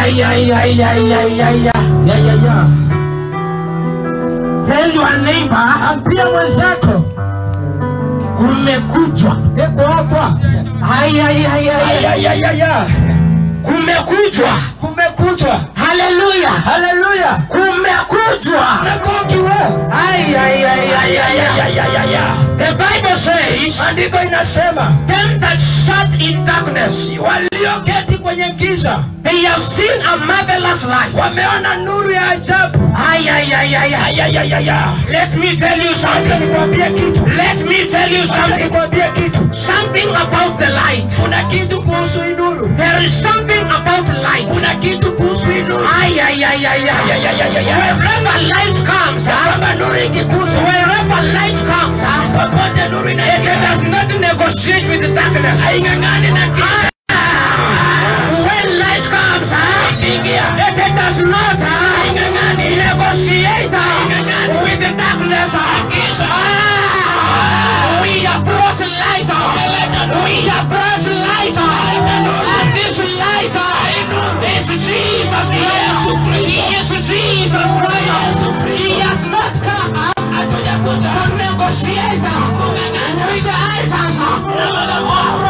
ay, ay, ay, ay, ay, ay, ay. Ya, ya, ya. Tell your neighbor, Ambia mwenzako kumekuchwa. eko hapa. Ay, ay, ay, ay, Ya, ay. ya, ya, ya. Kumekuchwa. Kumekuchwa. Hallelujah. Haleluya. Kumekuchwa. Nakokiwe. Ay, ay, ay, ay, ay, Ya, ay. ya, ya, ya. The Bible says, Maandiko inasema them that sat in darkness, walioketi kwenye giza they have seen a marvelous light. wameona nuru ya ajabu. Ay, ay, ay, ay, ay. Ya, ya, ya, ya. Let me tell you Acha something. nikwambie kitu. Let me tell you Acha something. nikwambie kitu. Something about the light. Kuna kitu kuhusu hii nuru. There is something about light. Kuna kitu kuhusu hii nuru. Ay, ay, ay, ay, Ya, ay. ya, ya, ya, ya. Wherever light comes, Ya huh? kwamba nuru ikikuza wherever light comes, huh? popote nuru it inaingia does not negotiate with the darkness. haing'ang'ani na giza. Ah, when light comes, huh? Ikiingia it does not huh? Haing'ang'ani. negotiate huh? Haing'ang'ani. with the darkness. huh? Giza. Ah, we have brought light. huh? We have brought light. huh? And this light huh, is Jesus Christ. He is Jesus Christ. He has not come huh, hatujakuja to negotiate huh, with the altars. huh?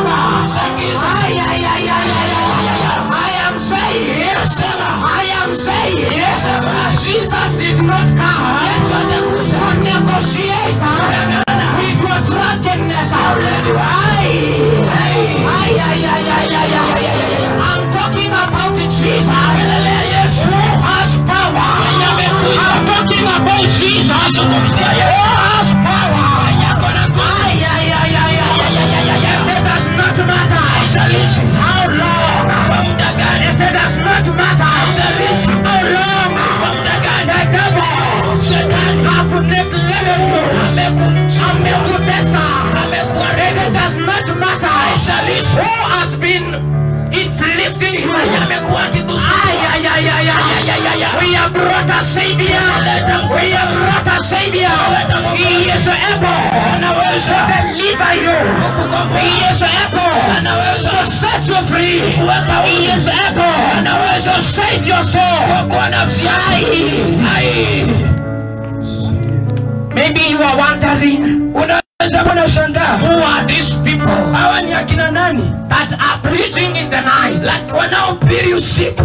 Ay, ay, ay, ay, ay, ay, ay, ay. I am saying, I am saying, Jesus did not come to negotiate with your drunkenness. Ay, ay, ay, ay, ay, ay, ay, ay, ay. I'm talking about Jesus who has power. I'm talking about Jesus who has power. Ay, ay, ay, ay, ay, ay, ay, ay, ay. It does not matter how long. It does not matter how long. The devil have neglected you. Amekutesa. It does not matter who has been inflicting you. Ay, ay, ay, ay, ay, ay. We have brought a savior. We have brought a savior. He is able to deliver you. He is able to set you free. He is able to save your soul. Aye. Maybe you are wondering unaweza kuwa unashangaa who are these people hawa ni akina nani that are preaching in the night. Like, wanaohubiri usiku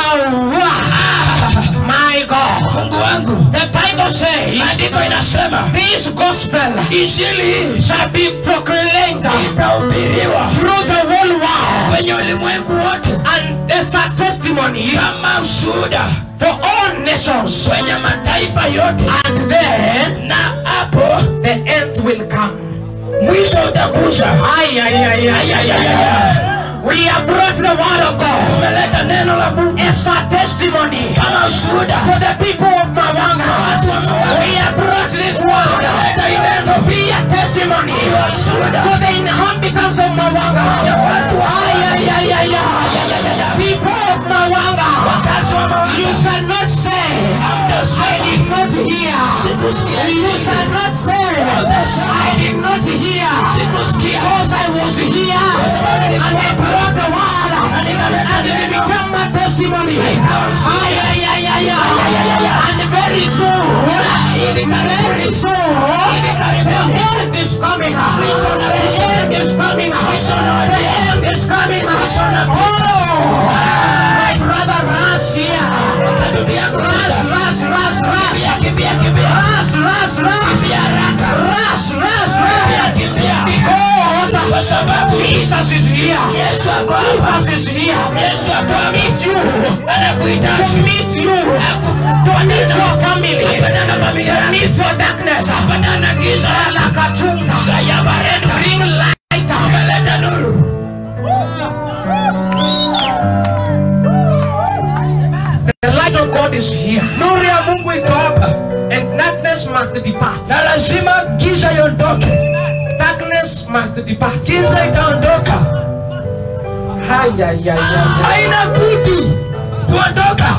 Ah, my God. mungu wangu The Bible says maandiko inasema this gospel injili hii shall be proclaimed itahubiriwa through the whole world kwenye ulimwengu wote and as a testimony kama ushuhuda for all nations. kwenye mataifa yote And then na hapo the end will come. mwisho utakuja Ay, ay, ay, ay, ay, ay, ay. We have brought the word of God tumeleta neno la mungu as a testimony kama ushuhuda to the people of Mawanga. We have brought this word to be a testimony to the inhabitants of Mawanga. Ay, ay, ay, ay, ay. People of Mawanga, you shall not say, I did not hear. You shall not say, I did not hear. Because I was here and I brought the word and it became a testimony. Ay, ay, ay, ay, ay. And very soon, very soon, the end is coming. The end is coming. The end is coming. Oh, my brother Ras here. Ras, Ras, Ras, Ras. Ras, Ras, Ras. Ras, Ras, Ras. Because Jesus is here. Jesus is here. To meet you. To meet you. To meet your family. To meet your darkness. Alakatunza. And bring light. The light of God is here. nuru ya mungu iko hapa And darkness must depart. na lazima giza iondoke Darkness must depart. giza itaondoka Ay, ay, ay, ay, ay. haina budi kuondoka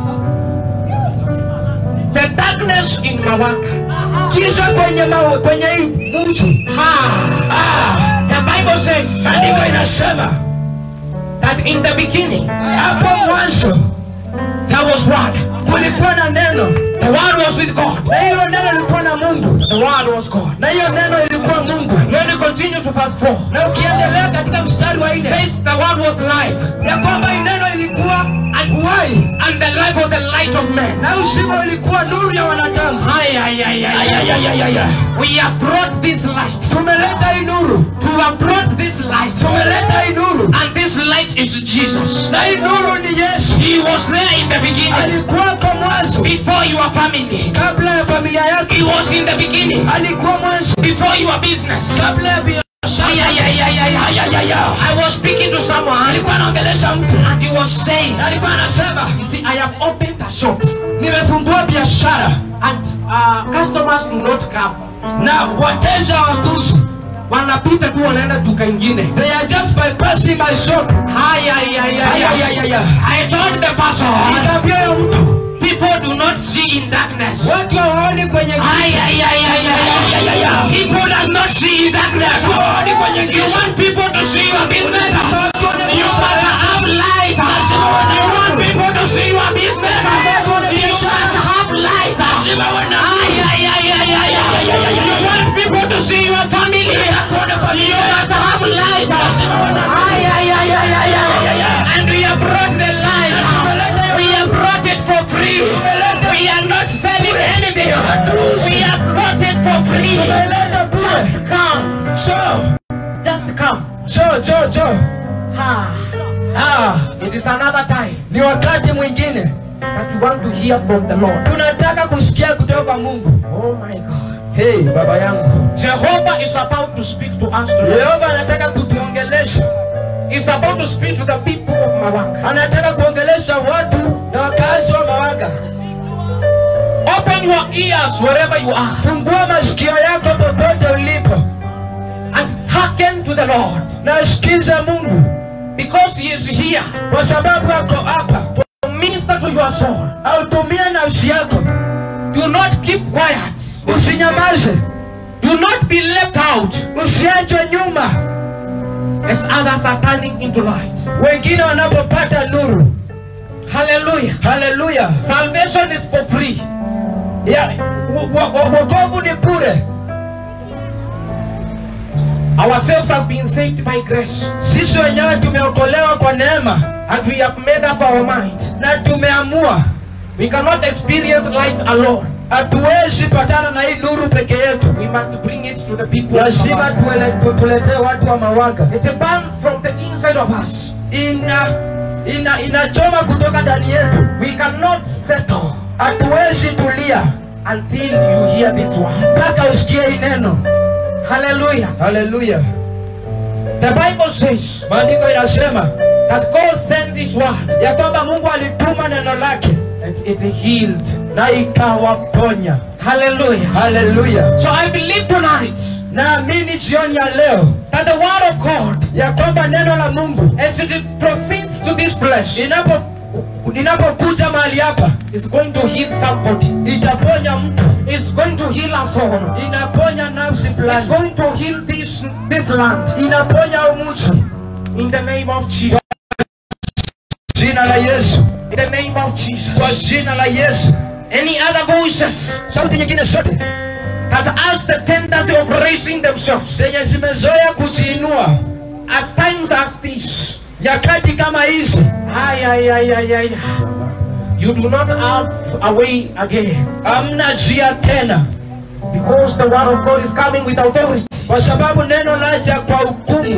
The darkness in Mawaka. giza kwenye mawe kwenye hii mji Ah, ah, the Bible says maandiko inasema that in the beginning hapo mwanzo there was word. kulikuwa na neno The word was with God. na hilo neno lilikuwa na mungu The word was God. na hiyo neno ilikuwa mungu When you continue to verse 4, na ukiendelea katika mstari wa it nne says the word was life, ya kwamba hii neno ilikuwa uhai and the life was the light of men. na uzima ilikuwa nuru ya wanadamu Ay, ay, ay, ay, ay, ay. Ayayayayaya. We have brought this light. tumeleta hii nuru To have brought this light. tumeleta hii nuru And this light is Jesus. na hii nuru ni yesu He was there in the beginning. alikuwako mwanzo Before your family. kabla ya familia yake He was in the beginning. alikuwa mwanzo Before your business. kabla ya biashara Ay, ay, ay, ay, ay, ay, ay, ay, ay. I was speaking to someone. alikuwa anaongelesha mtu And he was saying, na alikuwa anasema You see, I have opened a shop. nimefungua biashara And uh, customers do not come. na wateja wakuzu Wanapita tu wanaenda duka ingine. they are just bypassing my shop Ay, ay, ay, ay, ay. Ayayayaya. I told the person, nikaambia huyo mtu people do not see in darkness. watu hawaoni kwenye Ay, giza ay, ay, ay, ay, ay, ay, ay. People does not see in darkness. hawaoni kwenye You giza want people to see your business? Watu waone You must biashara yako. have light. You want people to see your business? You must have light. Ay, ay, ay, ay, ay, ay, ay, ay. You want people to see your family? You must have light. Ay, ay, ay, ay, ay, ay. And we have brought the light. We have brought it for free. We are not selling anything. We have brought it for free. Tumeleta bure. Just come. so Just come. so so so Ah, ah it is another time ni wakati mwingine that you want to hear from the Lord. tunataka kusikia kutoka kwa mungu Oh my God. hey baba yangu Jehovah is about to speak to us today. yehova anataka kutuongelesha He's about to speak to the people of Mawanga. anataka kuongelesha watu na wakazi wa mawanga Open your ears wherever you are fungua masikio yako popote ulipo and hearken to the Lord na sikiza mungu because He is here kwa sababu ako hapa to minister to your soul. autumie nafsi yako Do not keep quiet. usinyamaze Do not be left out usiachwe nyuma as others are turning into light. wengine wanapopata nuru Hallelujah. haleluya Salvation is for free. Ya- wo- wo- wo- wokovu ni bure Ourselves have been saved by grace sisi wenyewe tumeokolewa kwa neema and we have made up our mind. na tumeamua We cannot experience light alone. hatuwezi patana na hii nuru peke yetu We must bring it to the people. of lazima Mawanga. tuele- tu- tuletee watu wa mawanga It burns from the inside of us. ina ina inachoma kutoka ndani yetu We cannot settle hatuwezi tulia until you hear this word. mpaka usikie hii neno Hallelujah. haleluya The Bible says maandiko inasema that God sent His word ya kwamba mungu alituma neno lake and it healed. na ikawaponya Hallelujah. haleluya So I believe tonight naamini jioni ya leo that the word of God, ya kwamba neno la mungu as it proceeds to this place, inapo inapokuja mahali hapa is going to heal somebody. itaponya mtu It's going to heal us all. inaponya nafsi It's fulani going to heal this this land inaponya umutu in the name of Jesus. jina la yesu In the name of Jesus. kwa jina la yesu Any other voices sauti nyingine zote that has the tendency of raising themselves zenye zimezoea kujiinua as times as this. nyakati kama hizi Ay, ay, ay, ay, ay. You do not have a way again hamna njia tena because the word of God is coming with authority. kwa sababu neno laja kwa hukumu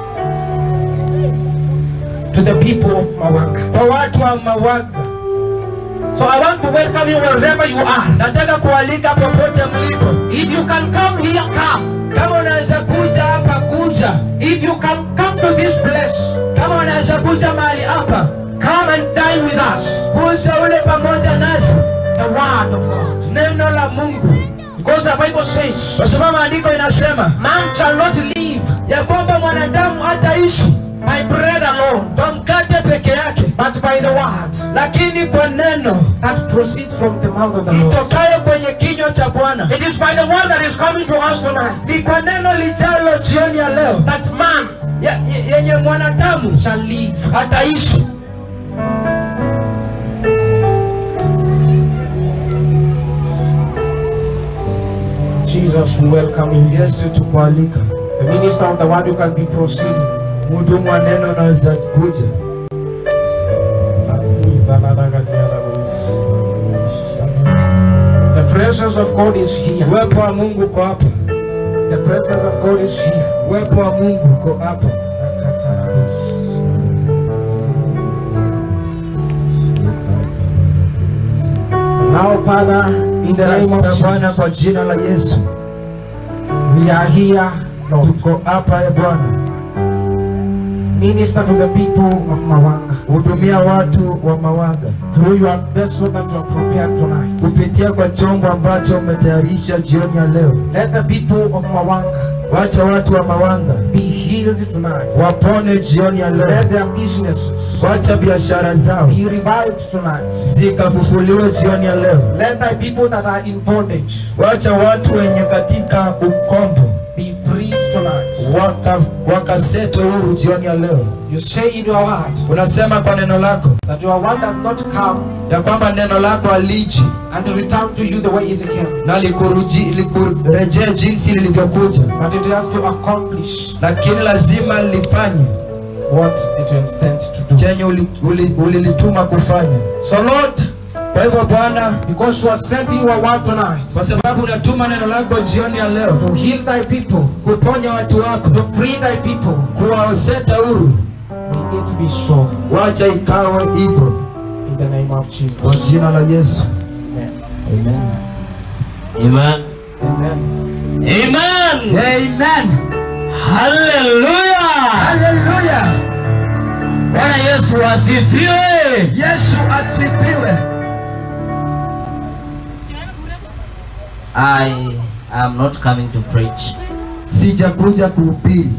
to the people of Mawanga. kwa watu wa mawanga So I want to welcome you wherever you are. nataka kualika popote mlipo If you can come here, come. kama unaweza kuja hapa kuja If you can come to this place, kama unaweza kuja mahali hapa come and dine with us. kuja ule pamoja nasi The word of God. neno la mungu Because the Bible says, kwa sababu maandiko inasema man shall not live ya kwamba mwanadamu hataishi by bread alone, kwa mkate peke yake but by the word lakini kwa neno that proceeds from the mouth of the Lord. itokayo kwenye kinywa kilio cha bwana It is by the word that is coming to us tonight ni kwa neno lijalo jioni ya leo that man ya- ye- yenye mwanadamu shall live. ataishi Jesus, we welcome you. yesu tukualika The minister of the word, you can be proceeding. mhudumu wa neno naweza kuja The presence of God is here. uwepo wa mungu uko hapa The presence of God is here. uwepo wa mungu uko hapa Now, Father, in the name of sasa bwana Jesus, kwa jina la yesu we are here, Lord. tuko hapa e bwana Minister to the people of Mawanga hudumia watu wa mawaga through your vessel that you have prepared tonight. kupitia kwa chombo ambacho umetayarisha jioni ya leo Let the people of Mawanga wacha watu wa mawanga be healed tonight. wapone jioni ya leo Let their businesses wacha biashara zao be revived tonight. zikafufuliwe jioni ya leo Let thy people that are in bondage wacha watu wenye katika ukombo be freed tonight. waka wakasetwe huru jioni ya leo You say in your word unasema kwa neno lako that your word does not come ya kwamba neno lako aliji and return to you the way it came, na likuruji- likurejee jinsi lilivyokuja but it has to accomplish lakini lazima lifanye what it was sent to do. chenye ulilituma uli, ulilituma kufanya So, Lord, kwa hivyo bwana because you are sending your word tonight kwa sababu unatuma neno lako jioni ya leo to heal thy people, kuponya watu wako to free thy people, kuwaseta huru may it be so wacha ikawe hivyo in the name of kwa Jesus. jina la yesu Amen. Amen. Amen. Amen. Amen. Amen. Hallelujah. Haleluya. Bwana Yesu asifiwe. Yesu asifiwe. I am not coming to preach. Sijakuja kuhubiri.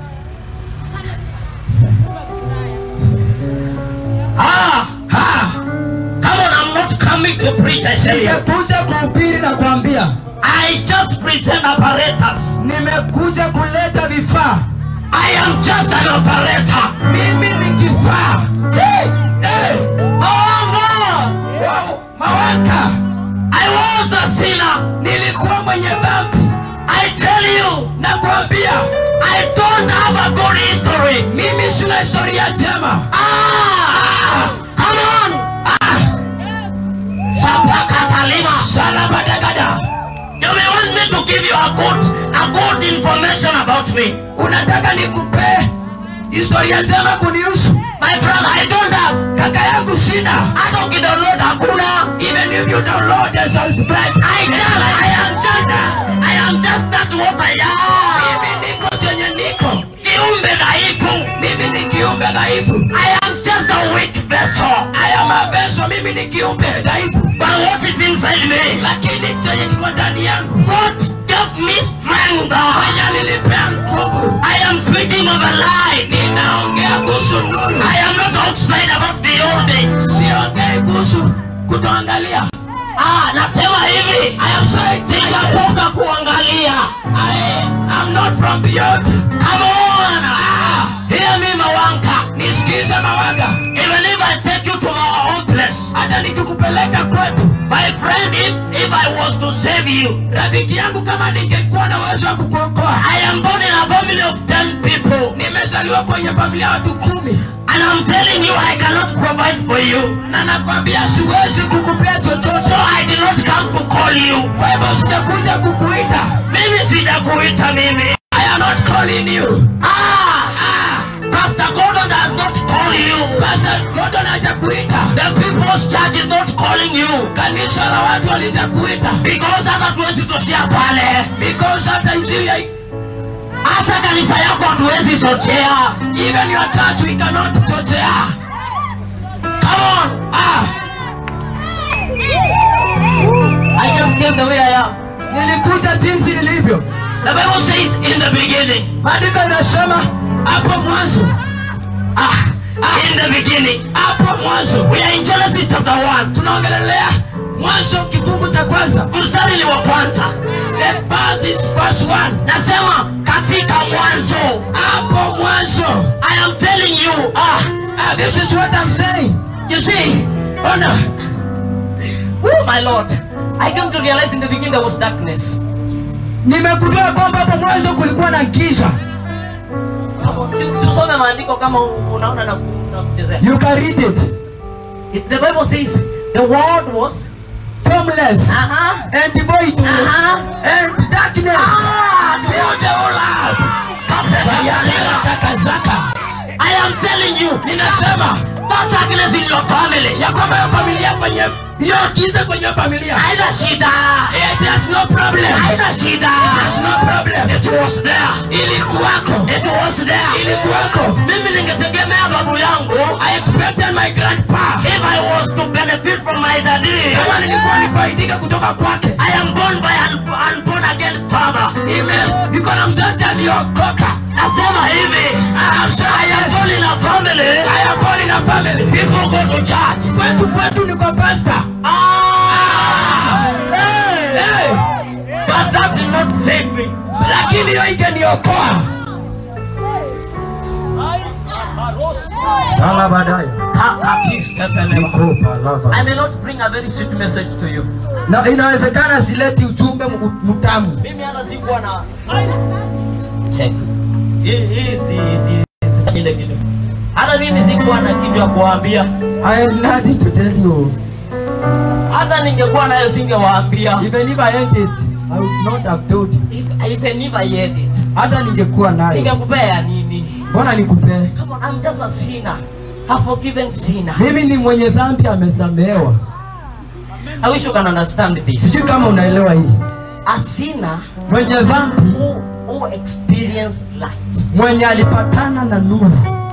Ah, ah. Come on, I'm not coming to preach. I say Sijakuja kuhubiri na kuambia. I just present apparatus. Nimekuja kuleta vifaa. I am just an operator. Mimi ni kifaa. Hey, hey. Oh God. Wow. Mawaka. I was a sinner. Nilikuwa mwenye dhambi. I tell you, Nakwambia I don't have a good history. mimi sina historia njema. Ah, come on. Ah. Sapakatalima. Salabadagada. You may want me to give you a good, a good information about me. Unataka nikupe historia njema kunihusu? My brother, I don't have. Kaka yangu sina. Hata ukidownload hakuna. Even if you download and subscribe, I just, I am just, I am just that what I am. mimi niko chenye niko. Kiumbe dhaifu. Mimi ni kiumbe dhaifu. I am just a weak vessel. I am a vessel, mimi ni kiumbe dhaifu. But what is inside me? Lakini chenye kiko ndani yangu What gave me strength? mwenye alinipea nguvu. I am speaking of a light. Ninaongea kuhusu nuru. I am not outside about the old days. Siongei kuhusu kutoangalia. Ah, nasema hivi. I am saying Sijatoka kuangalia. I am not from beyond. Come on. Ah, hear me Mawanka. Nisikize mawaga. Even if I take you to my own place. Hata nikikupeleka kwetu. My friend, if, if I was to save you, Rafiki yangu kama ningekuwa na uwezo wa kukuokoa. I am born in a family of 10 people. Nimezaliwa kwenye familia ya watu kumi. And I'm telling you, I cannot provide for you. Na nakwambia siwezi kukupea So chochote. I did not come to call you. Kwa hivyo sijakuja kukuita. Mimi sijakuita mimi. I am not calling you. Ah, ah, Pastor Gordon does not call you. Pastor Gordon hajakuita. The people's church is not calling you. Kanisa la watu walijakuita. Because hata tuwezi toshea pale. Because hata injili ya Hata kanisa yako hatuwezi sochea. even your church we cannot totea. Come on. Ah, I just came the way I am. nilikuja jinsi nilivyo. The Bible says in the beginning. Maandiko inasema hapo mwanzo. Ah, ah, in the beginning. Hapo mwanzo. We are in Genesis chapter 1. Tunaongelelea mwanzo kifungu cha kwanza mstari ni wa kwanza the verse is verse one nasema katika mwanzo hapo mwanzo i am telling you ah, ah, this is what I'm saying you see ona oh my lord i came to realize in the beginning there was darkness nimegundua kwamba hapo mwanzo kulikuwa na giza Si- si usome maandiko kama u- unaona na ku- na kuchezea you can read it It- the bible says the world was formless uh-huh, and void uh-huh. and darkness Ah, filled the whole earth. Sayana kakazaka. I am telling you, ninasema that darkness in your family. ya kwamba hiyo familia kwenye hiyo giza kwenye hiyo familia Haina shida. it has no problem Haina shida. it has no problem It was there. ilikuwako It was there. ilikuwako Mimi ningetegemea babu yangu I expected my grandpa if I was to benefit from my daddy. kama nilikuwa nifaidika kutoka kwake I am born by an unborn again father. Ime- niko na mzazi aliokoka Nasema hivi. I'm sorry, I am yes. born in a family. I am born in a family People go to church. kwetu kwetu niko pastor Ah! Hey! hey. But that did not save me. lakini hiyo ingeniokoa sala baadaye I may not bring a very sweet message to you. na inawezekana sileti ujumbe mu- mtamu Mimi hata sikuwa na check. Hii hii si si si ile kitu. Hata mimi sikuwa na kitu ya kuwaambia. I have nothing to tell you Hata ningekuwa nayo singewaambia. even if I had it I would not have told you If- Even if I had it. hata ningekuwa nayo Ningekupea nini? mbona nikupee Come on, I'm just a sinner. A forgiven sinner. mimi ni mwenye dhambi amesamehewa I wish you can understand this. sijui kama unaelewa hii A sinner mwenye dhambi who, who experience light. mwenye alipatana na nuru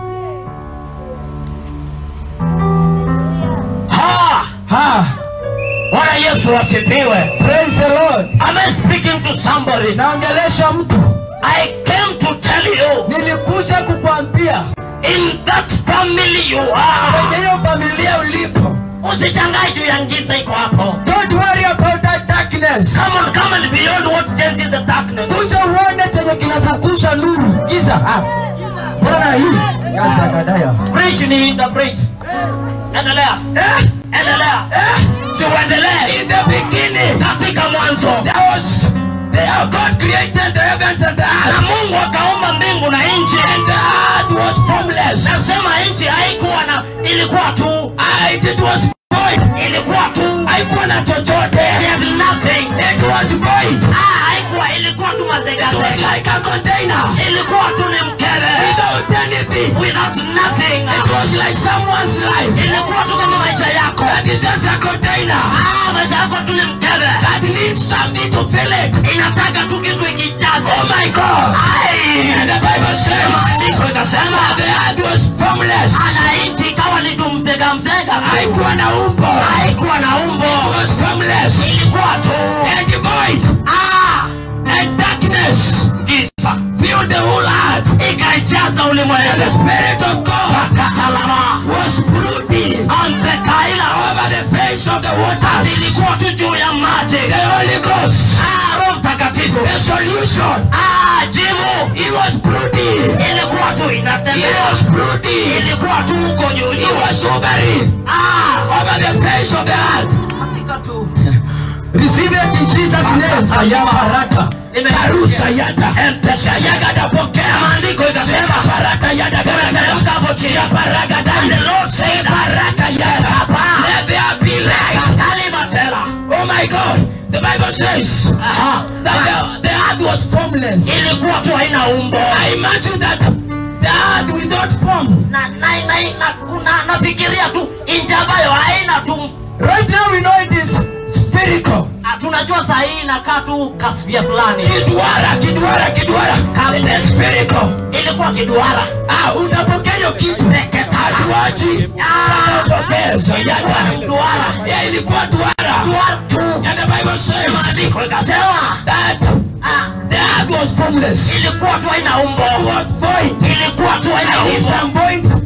Ha! ha Bwana Yesu asifiwe. praise the lord Am I speaking to somebody? naongelesha mtu I came to tell you nilikuja kukwambia in that family you are. kwenye hiyo familia ulipo Usishangae juu ya giza iko hapo. don't worry about that darkness Come on, come and beyond what changes the darkness. kuja uone chenye kinafukusha nuru giza ah. mbona hii yazakadaya Preach ni interpret. Endelea. eh, Endelea. eh. Si uendelee. in the beginning Katika mwanzo. there was there God created the heavens and the Na earth Mungu akaumba mbingu na nchi. and the earth was formless Nasema nchi haikuwa na ilikuwa tu and it was void ilikuwa tu haikuwa na chochote They had nothing. it was void Ah, haikuwa ilikuwa tu it was mazegazega. like a container Ilikuwa tu ni mkebe. without anything Without nothing. it was like someone's life Ilikuwa tu kama maisha yako. that is just a container Ah, maisha yako tu ni mkebe. that needs something to fill it Inataka tu kitu ikijaze. oh my God Ai! and the Bible says Maandiko ikasema the earth was formless ana nchi ikawa ni tu mzega mzega tu. haikuwa na umbo Haikuwa na umbo. it was formless Ilikuwa tu and void ah, and darkness giza. filled the whole earth Ikaijaza and the ulimwengu. Spirit of God Katalama. was brooding Ambekaila. over the face of the waters Ilikuwa tu juu ya maji. the Holy Ghost Ah, Roho Mtakatifu. the solution Ah, jibu. he was brooding Ilikuwa tu he inatembea. was brooding Ilikuwa tu huko juu he juu. was hovering Ah, over the face of the earth katika tu. receive it in Jesus name aya baraka Karusa yada empesa yagada pokea Maandiko ikasema baraka yada Teremka hapo chini. baraka And the Lord said, baraka yada let there be light Kalima tela. oh my God the Bible says Aha. that the, the earth was formless Ilikuwa tu haina umbo. I imagine that the earth without form Na na na na kuna nafikiria tu nchi ambayo haina tu. right now we know it is spherical Ah, Tunajua saa hii inakaa tu kasvia fulani. kidwara kidwara kidwara it is spherical Ilikuwa kiduara. ah unapokea hiyo kitu hatuachi Ah, Pokeza yada duara. yeah ilikuwa duara Duara tu. and the Bible says Maandiko ikasema that ah, the earth was formless ilikuwa tu haina umbo. was void Ilikuwa tu haina and in umbo. some point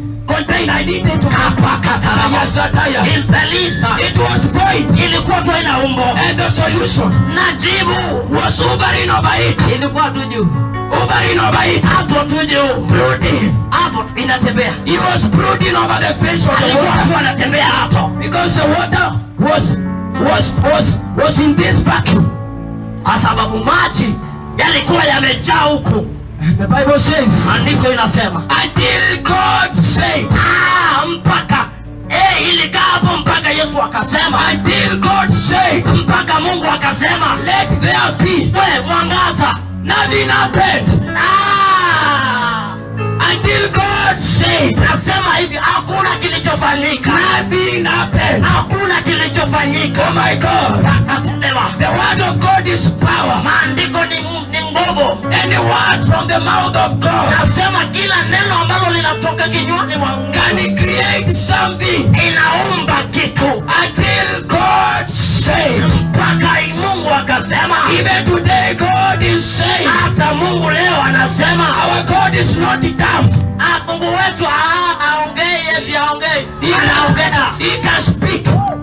pain. I needed to Kapakatalama. Yasataya. Impelisa. It was void. ilikuwa tu ina umbo And the solution na jibu was hovering over it. ilikuwa tu juu Hovering over it. hapo tu juu Brooding. hapo tu inatembea He was brooding over the face of the alikuwa water. tu anatembea hapo Because the water was was was was in this vacuum. kwa sababu maji yalikuwa yamejaa huku The Bible says maandiko inasema until God said, ah, mpaka eh, ilikaa hapo mpaka yesu akasema until God said, mpaka mungu akasema let there be. we mwangaza Nothing happened. ah, Until God said, nasema hivi hakuna kilichofanyika nothing happened. hakuna kilichofanyika Oh my God. akatendewa The word of God is power. maandiko ni, ni nguvu And the word from the mouth of God nasema kila neno ambalo linatoka kinywani mwa Mungu can create something inaumba kitu until God said. mpaka mungu akasema Even today, God is saying, hata mungu leo anasema Our God is not dumb. ah, mungu wetu ah, aongei eti aongei He can, anaongea he can speak.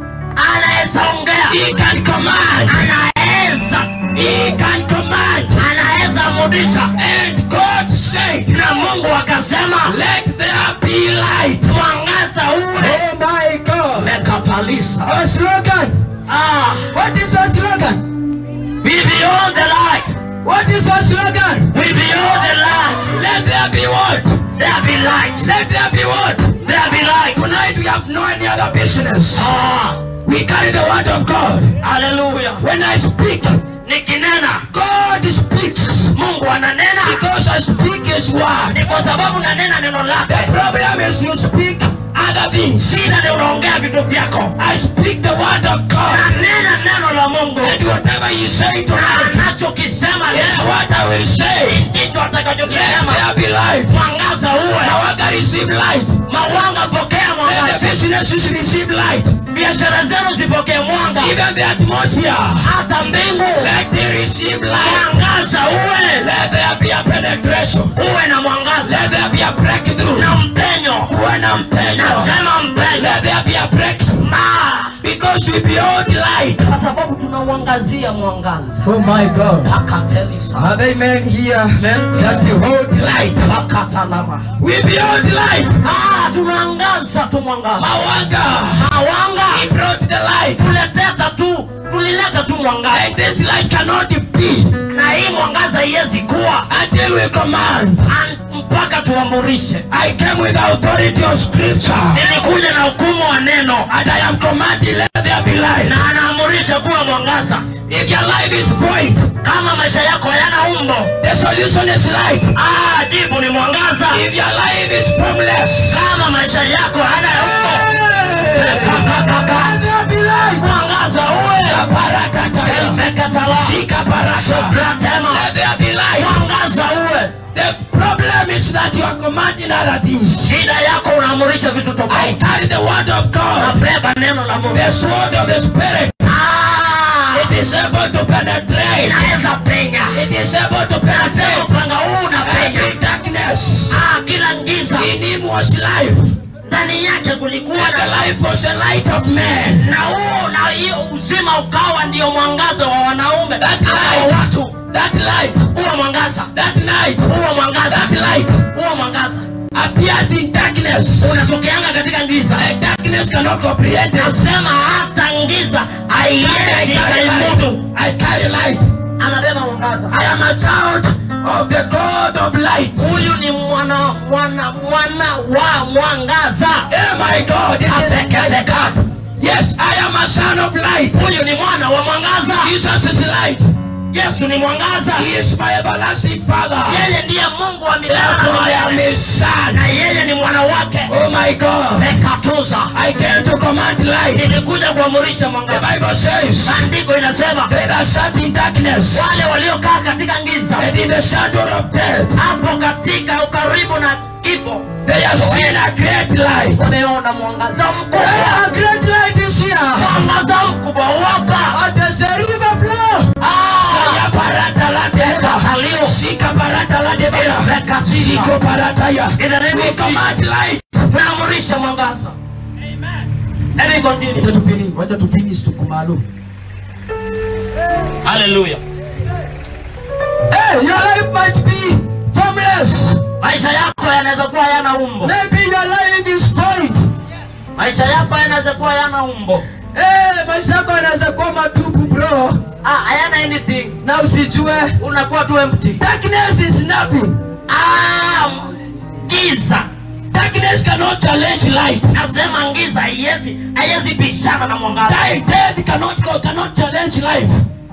anaweza ongea He can command. anaweza He can command. anaweza mudisha And God said, na mungu akasema Let there be light. mwangaza uwe Oh my God. mekapalisa Our slogan. ah, What is our slogan? we beyond the light What is our slogan? we beyond the light Let there be what? there be light Let there be what? there be light Tonight we have no any other business. ah, We carry the word of God. haleluya When I speak, nikinena God speaks. mungu ananena Because I speak His word. ni kwa sababu nanena neno The lake problem is you speak other things. shida ni unaongea vitu vyako I speak the word of God. nanena neno la mungu And whatever you say na tonight anachokisema is leo what I will say. ndicho Let atakachokisema there be light. mwangaza uwe Now I can receive light. mawanga pokea Let the mwangaza businesses receive light. biashara zenu zipokee mwanga Even the atmosphere. hata mbingu Let they receive light. mwangaza uwe Let there be a penetration. uwe na mwangaza Let there be a breakthrough. na mpenyo Kuwe na mpenyo. nasema mpenyo Let there be a breakthrough. Ma, Because we behold light. kwa sababu tunauangazia mwangaza Oh my God. akatelisa Are they men here that behold light? akatalama We behold light. Ah, tunaangaza tu mwangaza Mawanga. mawanga He brought the light. tuleteta tu tulileta tu mwangaza And this light cannot be na hii mwangaza iwezi kuwa until we command. an- mpaka tuamurishe I came with the authority of scripture. nilikuja na hukumu wa neno And I am commanding let there be light. na anaamurisha kuwa mwangaza If your life is void, kama maisha yako hayana umbo the solution is light. ah, jibu ni mwangaza If your life is formless, kama maisha yako hayana umbo let there be light. mwangaza uwe Shabarakataya. Mekatala. Shikabaraka. Sobratema. Let there be light. mwangaza uwe The problem is that you are commanding other things. shida yako unaamurisha vitu I tofauti carry the word of God, nabeba neno la mungu the sword of the Spirit. Ah, It is able to penetrate. inaweza penya It is able to nasema penetrate upanga huu unapenya every darkness. Ah, kila ngiza In him was life, ndani yake kulikuwa and the na life was the light of man. na huo na hiyo uzima ukawa ndio mwangaza wa wanaume That ama light. wa watu That light, huo mwangaza that night, huo mwangaza that light huo mwangaza appears in darkness. unatokeanga katika ngiza And darkness cannot comprehend it. nasema hata ngiza I haiwezi carry ikaimudu light. I carry light. anabeba mwangaza I am a child of the God of light. huyu ni mwana mwana mwana wa mwangaza Oh my God, it is Ateketeka. Yes, I am a son of light. huyu ni mwana wa mwangaza Jesus is light. yesu ni mwangaza He is my everlasting Father. yeye ndiye mungu wa milele na Therefore, I am milele. his son. na yeye ni mwana wake Oh my God. mekatuza I came to command light. nilikuja kuamurisha The mwangaza Bible says, maandiko inasema They that sat in darkness wale waliokaa katika giza and in the shadow of death, hapo katika ukaribu na kifo they have seen a great light. wameona mwangaza mkubwa A great light is here. mwangaza mkubwa wapa And there's a river flow. Saya barata la deba. Sika barata la deba. Siko barata ya. In the name We of command light. tunaamrisha mwangaza Let me continue. Wacha tufini, wacha tufinish tuko maalum. Hallelujah. Hey, your life might be formless. maisha yako yanaweza kuwa yana umbo Maybe you are lying this point. maisha yako yanaweza kuwa yana umbo Hey, maisha yako yanaweza kuwa matupu bro, ah, hayana anything na usijue unakuwa tu empty darkness is nothing. ah, giza Darkness cannot challenge light. nasema giza haiwezi haiwezi bishana na mwangaza Death, death cannot cannot challenge life.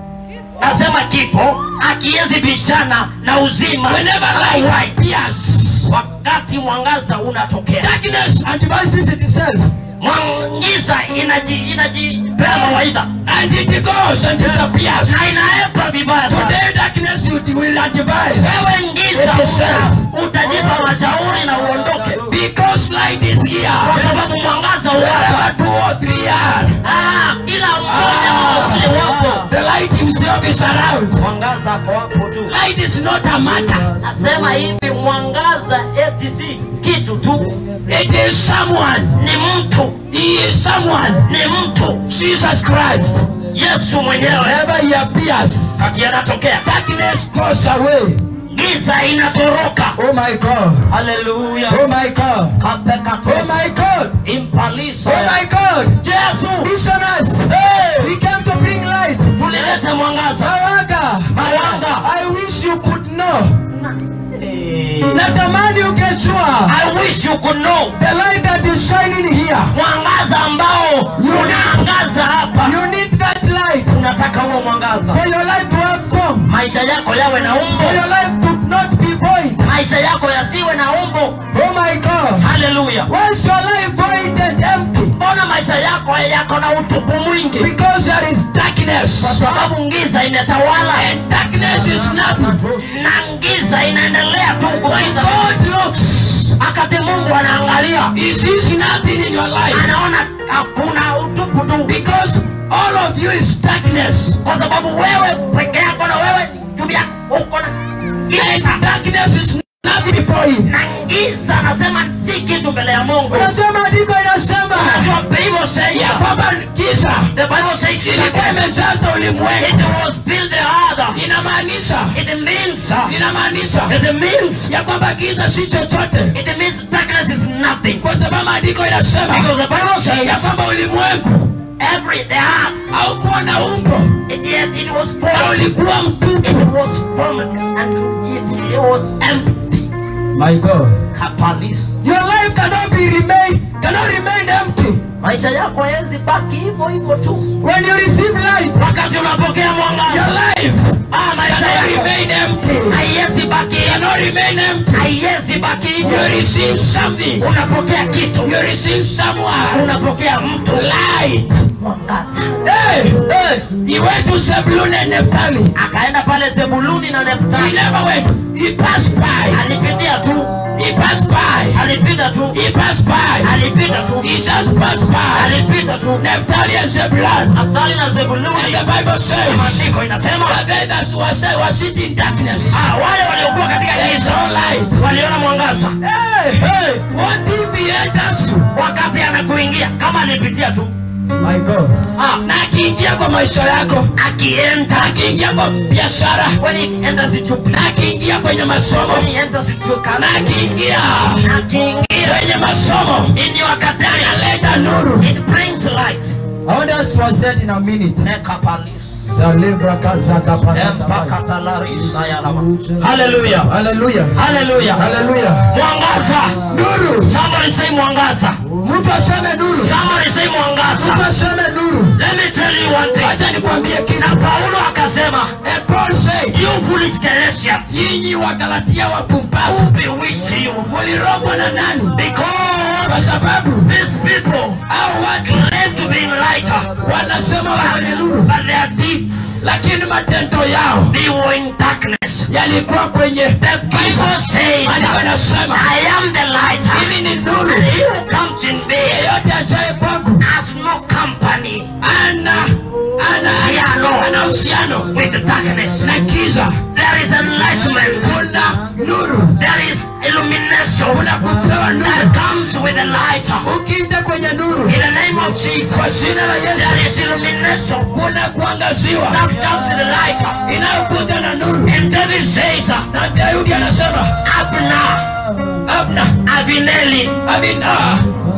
nasema kifo akiwezi bishana na uzima Whenever au light uhai. appears, wakati mwangaza unatokea darkness antivises itself mwangiza inaji inajipea mawaidha and it goes and disappears. na inaepa vibaya sana Today darkness you will advise wewe ngiza itself uta- utajipa mashauri na uondoke because light is here. kwa sababu mwangaza uwapo Wherever two or three are, Ah, kila mmoja wawili wapo the light himself is around. mwangaza ako hapo tu Light is not a matter. nasema hivi mwangaza eti si kitu tu It is someone. ni mtu He is someone. ni mtu Jesus Christ. yesu mwenyewe Wherever he appears, kati anatokea darkness goes away. giza inatoroka Oh my God. haleluya Oh my God. Oh kapekato my God. impalisa Oh my God. yesu Missionaries. Hey! We came to bring light. tulilete mwangaza Mawanga. Mawanga. I wish you could know. Hey. Natamani ungejua. I wish you could know The light that is shining here. mwangaza ambao unaangaza hapa You need that light unataka huo mwangaza for your life to have form. maisha yako yawe na For umbo your life to not be void. maisha yako yasiwe na umbo Oh my God. haleluya Why is your life void and empty? mbona maisha yako yako na utupu mwingi Because there is kwa darkness. sababu ngiza imetawala And darkness is nothing. na ngiza inaendelea tu When kupita God looks, wakati mungu anaangalia He sees nothing in your life. anaona hakuna utupu tu Because all of you is darkness. kwa sababu wewe peke yako na wewe tumia uko na giza And darkness is nothing before Him. na giza anasema si kitu mbele ya mungu Unajua maandiko inasema Unajua Bible says ya kwamba giza the Bible says ilikuwa imejaza it ulimwengu. was built the other Inamaanisha it means inamaanisha it means ya kwamba giza si chochote, it means darkness is nothing kwa sababu maandiko inasema because the Bible ya says kwamba ulimwengu every the earth haukuwa na umbo it, yet it was na formed ulikuwa it mtupu. was formless and it, it was empty My God. kapalis Your life cannot be remain cannot remain empty. maisha yako hawezi baki hivyo hivyo tu When you receive light, wakati unapokea your mwangaza life ah maisha cannot yako remain empty. haiwezi baki Cannot remain empty. haiwezi baki You hivyo receive something. unapokea kitu You receive someone. unapokea mtu Light. mwangaza Hey, hey. He went to Zebulun and Naphtali. akaenda pale zebuluni na He neftali never went. He passed by. alipitia tu He passed by. alipita tu He passed by. alipita tu He just passed by. alipita tu Naphtali and Zebulun. naftali na And zebuluni the Bible says maandiko inasema that they that was, was sitting in darkness. ah, wale waliokuwa katika They giza saw light. waliona mwangaza Hey, hey. What if he enters you? wakati anakuingia kama alipitia tu My God. ah, Na akiingia kwa maisha yako, akienda akiingia kwa biashara, when it enters into na akiingia kwenye masomo, when it enters into na career akiingia akiingia kwenye masomo, in your academics analeta nuru. it brings light I want us to set in a minute. Ekapalis. Zalebra kazaka Empakatalarisa ya lama. Hallelujah. Hallelujah. Hallelujah. Hallelujah. Mwangaza. Nuru. Somebody say mwangaza. Mtu aseme nuru. Somebody say Mtu mwangaza. aseme nuru. Let me tell you one thing. Acha nikwambie Na kitu. Paulo akasema, And Paul said, you foolish Galatians, nyinyi wa Galatia wapumbavu, who bewitched you? mulirogwa na nani? Kwa Because sababu these people hao watu claim to be lighter, wanasema wana nuru, but their deeds, lakini matendo yao they were in darkness. yalikuwa kwenye The Bible says, Maandiko yanasema I am the lighter. mimi ni nuru, And he who comes in me yeyote ajaye kwangu has no company ana ana ana uhusiano with the darkness. na giza. There is enlightenment. Kuna nuru, There is illumination kuna kupewa that nuru comes with the light. ukija kwenye nuru in the name of Jesus, kwa jina la Yesu there is illumination kuna kuangaziwa that comes to the light. inayokuja na nuru And David says, na Daudi anasema Abner, Abna Avinelli, Abina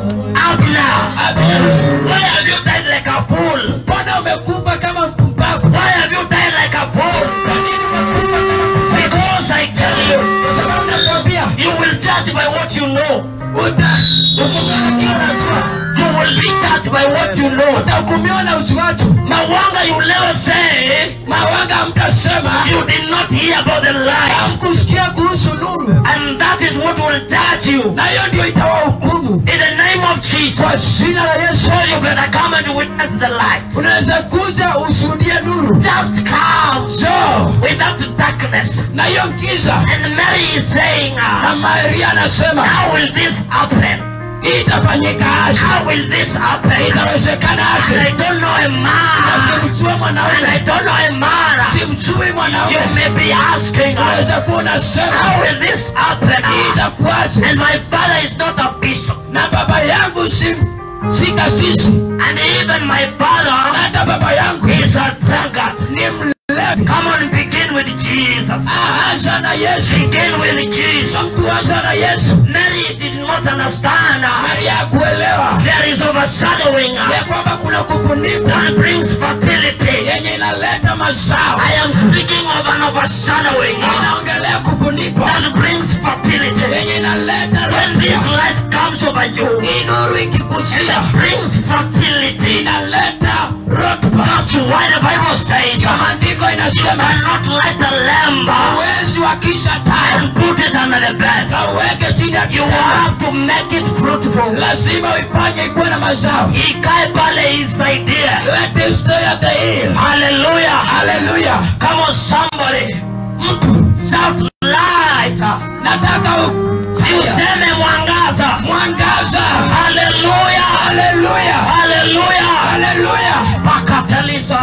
Abner, Abina why have you died like a fool? mbona umekufa kama mpumbavu Why have you died like a fool? kwa nini umekufa kama mpumbavu Because I tell you, kwa sababu nakwambia you will judge by what you know. uta hukumiwa na kila unajua You will be judged by what you know. utahukumiwa na ujuacho Mawanga, you never say mawanga mtasema you did not hear about the light. hamkusikia kuhusu nuru And that is what will judge you. na hiyo ndio itawahukumu In the name of Jesus. kwa jina la Yesu So you better come and witness the light. unaweza kuja ushuhudie nuru Just come jo without darkness. na hiyo giza And Mary is saying, na uh, Maria anasema How will this happen? hii itafanyika aje How will this happen? itawezekana And I aje don't know a na man. simjue And I mwanaume don't know a man. simjui You mwanaume may be asking, uh, unaweza kuwa unasema How will this happen? hii itakuwaje And my father is not a bishop. na baba yangu si si kasisi And even my na father hata baba yangu is a drunkard. ni mlevi Come on, begin with Jesus. aanza na Yesu Begin with Jesus. mtu anza na Yesu Mary did not understand. uh, Maria hakuelewa There is overshadowing uh, ya kwamba kuna kufunikwa that brings fertility. yenye inaleta mazao I am speaking of an overshadowing uh, inaongelea kufunikwa that brings fertility. yenye inaleta When this roho. light comes over you, hii nuru ikikujia it brings fertility. inaleta rotuba That's why the Bible says, uh, maandiko inasema cannot light a lamp uh, uwezi wakisha taa and put it under the bed. na uweke chini ya You kitanda have to make it fruitful. lazima uifanye ikuwe na mazao Ikae pale isaidie. let it stay at the hill Hallelujah. haleluya Come on somebody. mtu Shout light. nataka Si useme mwangaza. mwangaza Hallelujah. haleluya Hallelujah. haleluya Pakatelisa.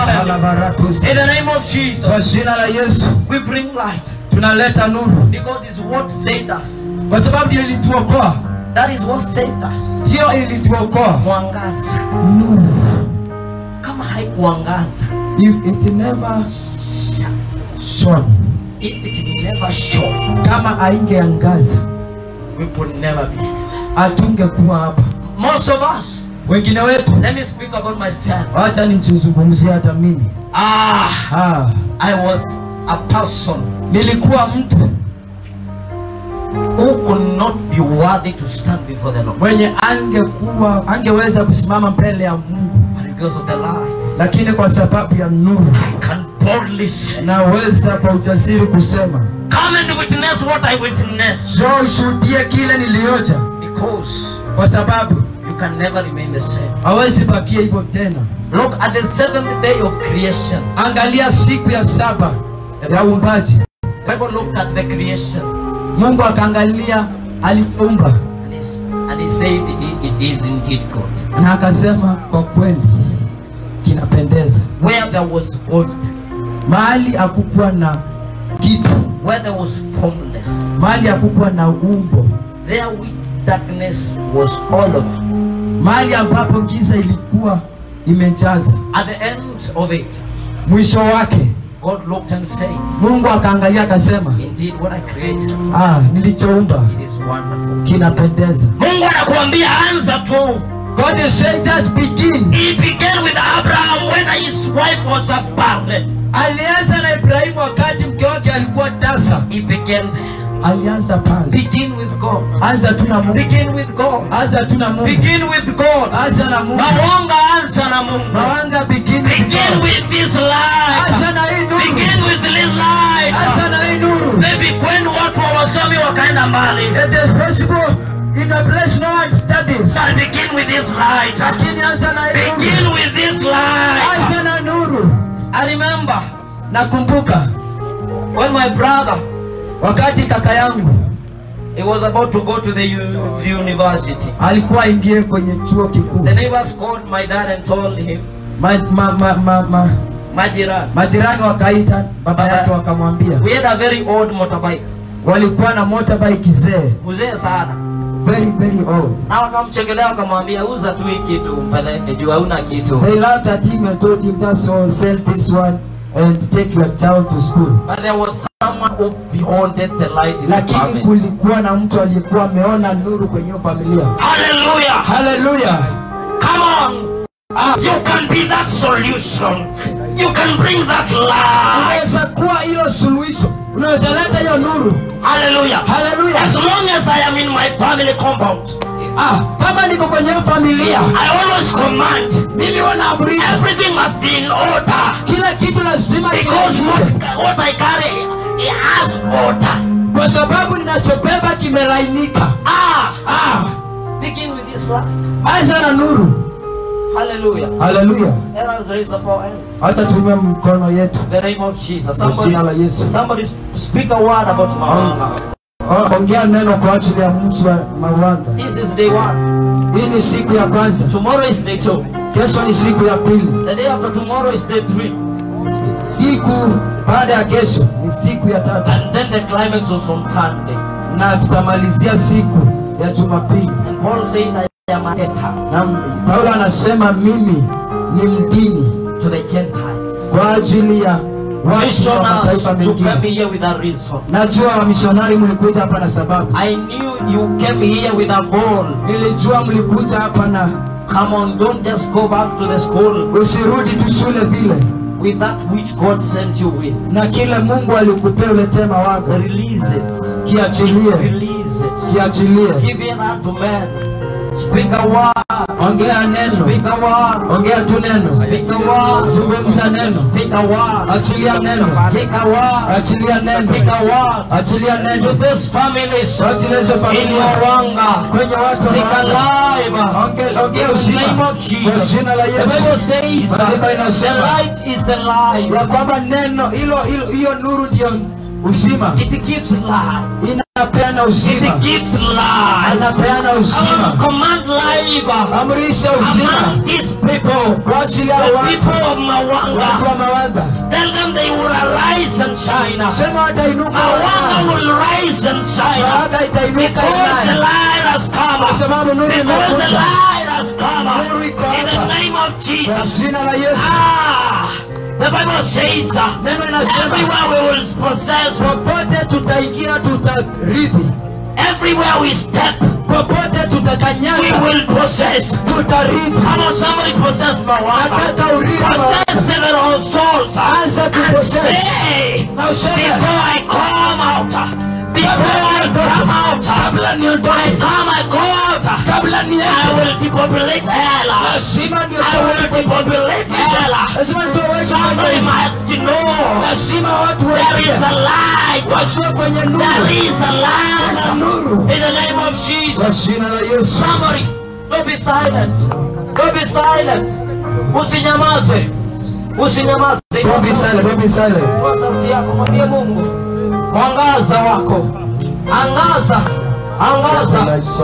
In the name of Jesus, kwa jina la yesu we bring light tunaleta nuru because it's what saved us. kwa sababu ndio ilituokoa That is what saved us. ndio ilituokoa Mwangaza. nuru Kama haikuangaza, If it never shone it, it never shone. kama haingeangaza We would never be. hatungekuwa hapa Most of us, wengine wetu let me speak about myself. wacha nijizungumzie hata mimi Ah, ah, I was a person nilikuwa mtu who could not be worthy to stand before the Lord. mwenye angekuwa angeweza kusimama mbele ya mungu But because of the light, lakini kwa sababu ya nuru I can boldly say, naweza kwa ujasiri kusema Come and witness what I witnessed. jo ishuhudie kile nilioja Because kwa sababu you can never remain the same. hawezi bakia hivyo tena Look at the seventh day of creation. angalia siku ya saba ya uumbaji The Bible looked at the creation mungu akaangalia aliumba and, it's, and he said it, it is indeed good. na akasema kwa kweli kinapendeza Where there was void, mahali hakukuwa na kitu where there was formless, mahali hakukuwa na umbo there with darkness was all of it. mahali ambapo giza ilikuwa imejaza At the end of it, mwisho wake God looked and said, mungu akaangalia akasema Indeed, what I created, ah, nilichoumba it is wonderful. kinapendeza Mungu anakuambia anza tu. God is saying just begin He began with Abraham when his wife was a barren. alianza na ibrahimu wakati mke wake alikuwa tasa He began there. alianza pale Begin with God. anza tu na mungu Begin with God. anza tu na mungu Begin with God. anza na mungu Mawanga anza na Mungu. mawanga begin with Begin God. with this light. anza na hii nuru Begin with this light. anza na hii nuru Maybe kwenu watu hawasomi wakaenda mbali. it is possible in a place no one studies But begin with this light. lakini anza na hii nuru Begin with this light. anza na nuru I remember nakumbuka when my brother wakati kaka yangu he was about to go to the, u- the university. alikuwa aingie kwenye chuo kikuu The neighbors called my dad and told him, ma, ma, ma, ma, ma, Majiran, majirani wakaita baba yake wakamwambia we had a very old motorbike. walikuwa na motorbike zee Mzee sana. very very old. na wakamchekelea wakamwambia uza tu hii kitu mpeleke juu hauna kitu They laughed at him and told him just so sell this one and take your child to school. but there was someone who beholded the light in the Lakini family kulikuwa na mtu aliyekuwa ameona nuru kwenye hiyo familia. hallelujah Hallelujah. come on you can be that solution you can bring that light Unaweza kuwa hilo suluhisho. Unaweza leta hiyo nuru. hallelujah Hallelujah. as long as i am in my family compound Ah, kama niko kwenye hiyo familia, i always command mimi huwa naamrisha everything must be in order kila kitu lazima because what, kilainike. what i carry it has order kwa sababu ninachobeba kimelainika. ah Ah, begin with this light anza na nuru. hallelujah Hallelujah. let us raise up our hands Hata tumia mkono yetu in the name of jesus kwa somebody jina la Yesu. somebody speak a word about mawanga Oh, Ongea neno kwa ajili ya mji wa Mawanga. this is day one Hii ni siku ya kwanza, tomorrow is day two kesho ni siku ya pili, the day after tomorrow is day three siku baada ya kesho ni siku ya tatu, and then the climax was on sunday na tutamalizia siku ya Jumapili. and paul said i am a debtor Na Paulo anasema mimi ni mdini to the gentiles kwa ajili ya watu wa missioners mataifa you came mengine. here with a reason Najua wamishonari mlikuja hapa na sababu, i knew you came here with a goal nilijua mlikuja hapa na come on don't just go back to the school usirudi tu shule vile with that which god sent you with na kile Mungu alikupea uletee mawaga, release it kiachilie, release it kiachilie, give it out to men speak a word ongea neno, speak a word ongea tu neno, speak a word zungumza neno, speak a word achilia neno, speak a word achilia speak neno, a word achilia to neno, this families achilia hizo in familia Mwanga kwenye watu wa speak Mwanga. alive Ongea, ongea in the uzima name of kwa Jesus jina la the Yesu, Bible says Maandiko the inasema light is the life ya kwamba neno hilo hilo hiyo nuru ndio uzima, it gives life inapeana uzima, it gives life anapeana I uzima, command life amrisha uzima among these people kwa ajili ya the watu people of watu Mawanga wa Mawanga. tell them they will arise and shine Sema watainuka Mawanga wana. will rise and shine Mawanga itainuka because the imani. light has come Kwa sababu nuru because the imekuja light has come Nuru iko in the hapa. name of kwa Jesus jina la Yesu. ah the Bible says uh, Neno inasema everywhere we will possess popote tutaingia tutarithi, everywhere we step popote we tutakanyaga will possess tutarithi. come on somebody possess Mawanga Nataka urithi wa possess several souls Anza and kupossess. say na useme before I come out before I come out kabla I niondoke, come I go out kabla I niende, will depopulate hell lazima I will niotoe depopulate hell lazima nitoe somebody watu must know lazima watu there is a wajue light wajue kwenye nuru there is a kuna light nuru in the name of Jesus kwa jina la Yesu. Somebody, don't be silent. Don't be silent. Usinyamaze. Usinyamaze. Don't be silent, don't be silent. Kwa sauti yako mwambie Mungu, mwangaza wako. Angaza. Angaza.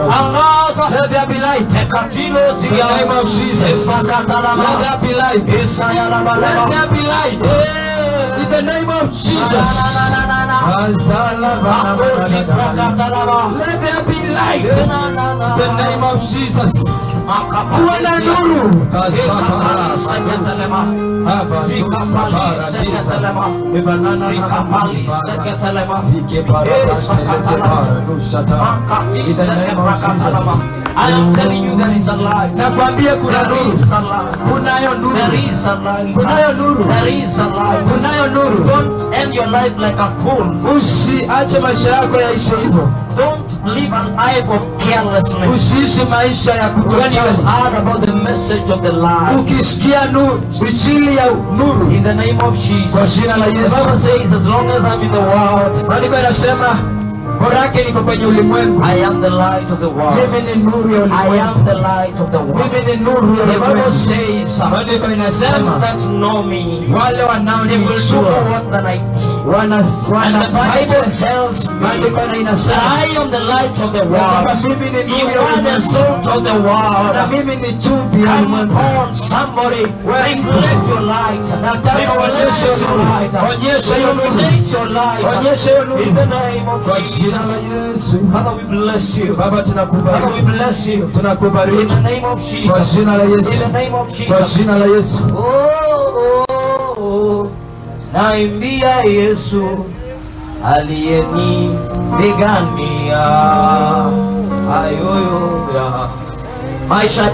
Angaza. Let there be light. Ekatilo In the zia. name of Jesus. Let Epakatalama. there be light. Isaya Let labalaba. there be light. Eh. In the name of Jesus. Na, na, na, na, na. Azala bana Makosi bana bana. prakatalama. Let there be light. Eh, na, na, na. In the name of Jesus. Makapalisia. Kuwa na nuru. Ekapali seketelema. Zikapali seketelema. Zikapali seketelema. Makati sekeprakatalama. I am telling you there is a light. Nakwambia kuna There nuru. is a light. Kunayo There nuru. is a light. Kunayo nuru. There is a light. Kunayo nuru. Don't end your life like a fool. Usiache maisha yako yaishe hivyo. Don't live an life of carelessness. Usiishi maisha ya When you kutojali. heard about the message of the light, Ukisikia nuru, injili ya nuru in the name of kwa Jesus, jina la the Yesu. Bible says, as long as I'm in the world, Maandiko yanasema bora yake niko kwenye ulimwengu. I am the light of the world. Mimi ni nuru ya I ulimwengu. am the light of the world. Mimi ni nuru ya The Bible ulimwengu. says, Maandiko them inasema that know me, wale they will do wanaonijua more than I teach. wana And the wanafanya Bible tells me maandiko na that inasema I am the light of the ya kwamba world. mimi ni You nuru ya are the ulimwengu salt of the na world. mimi ni chumvi ya Come ulimwengu. on, somebody, reflect your light. Nataka uonyeshe Reflect your nuru. light. Onyesha hiyo nuru. Reflect your light. Onyesha hiyo In the nuru name of kwa Jesus. jina la Yesu. Father, we bless you. Baba Father, we tunakubariki, bless you. In tunakubariki the name of kwa Jesus. jina la In Yesu, the name of kwa Jesus. jina la Yesu. Oh, oh, oh. Naimbia Yesu aliyenipigania ayoyo ya maisha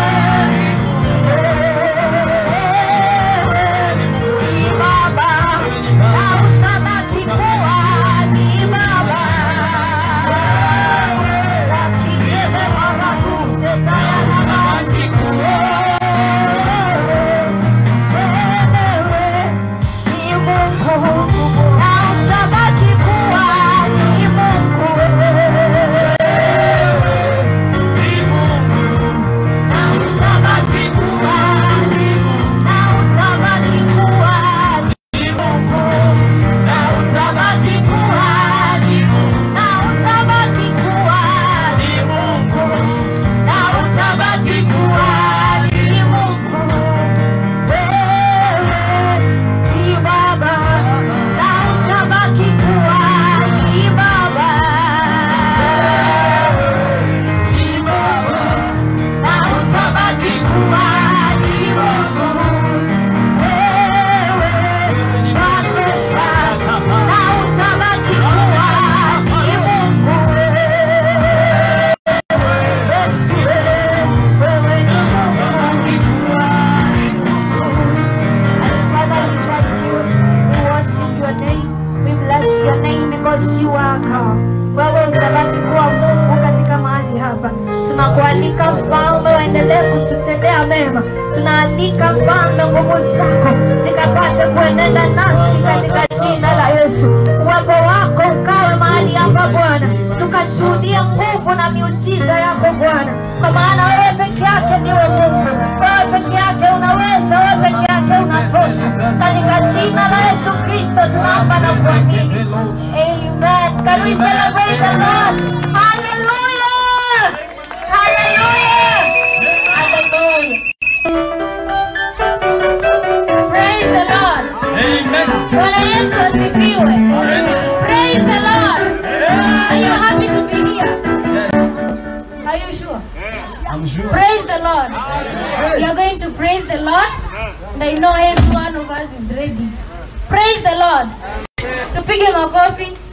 wewe utabaki kuwa Mungu katika mahali hapa. Tunakualika mfalme, waendelee kututendea mema. Tunaalika mfalme, nguvu zako zikapate kuenenda nasi katika jina la Yesu. Uwepo wako ukawe mahali hapa Bwana, tukashuhudia nguvu na miujiza yako Bwana, kwa maana wewe peke yake ndiwe Mungu. Wewe peke yake unaweza, wewe peke yake unatosha. Katika jina la Yesu Kristo tunaomba na kuamini. Amen. Can we celebrate the Lord? Hallelujah! Hallelujah! Hallelujah! Praise the Lord. Bwana Yesu asifiwe. Praise the Lord. Are you happy to be here? Are you sure? Praise the Lord. We are going to praise the Lord. And I know every one of us is ready. Praise the Lord. Tupige makofi.